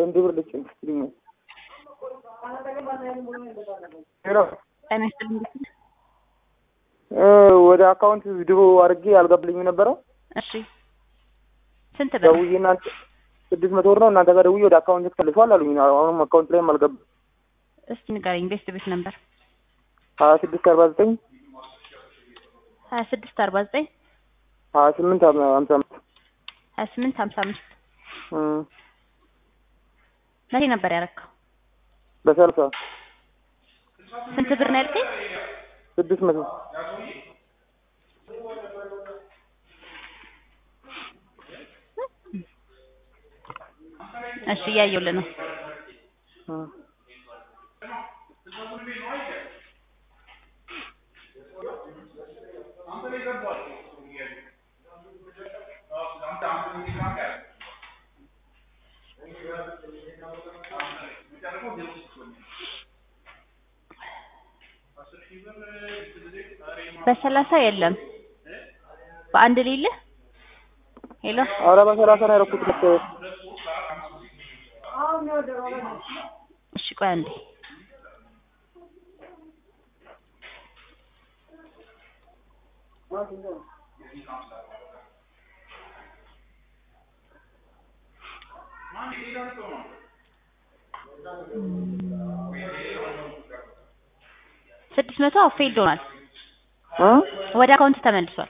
ለአንድ ብር ልጭን ስትልኝ ሄሎ ጤና ይስጥልኝ እንዴት ነህ? እ ወደ አካውንት ድሮ አድርጌ አልገባልኝም ነበረ እሺ ስንት ብር? ደውዬ እናንተ ስድስት መቶ ብር ነው እናንተ ጋር ደውዬ ወደ አካውንት ተልሷል አሉኝ። አሁንም አካውንት ላይም አልገባም። እስቲ ንገረኝ። ቤስት ቤት ነበር ሀያ ስድስት አርባ ዘጠኝ ሀያ ስድስት አርባ ዘጠኝ ሀያ ስምንት ሀምሳ አምስት ሀያ ስምንት ሀምሳ አምስት እም መቼ ነበር ያረካው? በሰላሳ ስንት ብር ነው ያልከኝ? ስድስት መቶ እሺ እያየሁልህ ነው። እም በሰላሳ የለም በአንድ ሌለህ ሄሎ ኧረ በሰላሳ ነው ያደረኩት ልክ እሺ ቆይ አንዴ ስድስት መቶ ፌልድ ሆኗል። እ ወደ አካውንት ተመልሷል።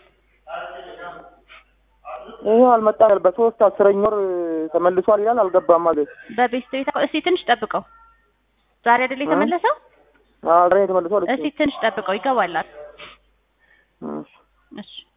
ይሄ አልመጣም። በሶስት አስረኛ ወር ተመልሷል ይላል አልገባም ማለት በቤስት ቤት አካውንት እስቲ ትንሽ ጠብቀው። ዛሬ አይደል የተመለሰው? አዎ ዛሬ ተመልሷል። እስቲ ትንሽ ጠብቀው ይገባላል። እሺ እሺ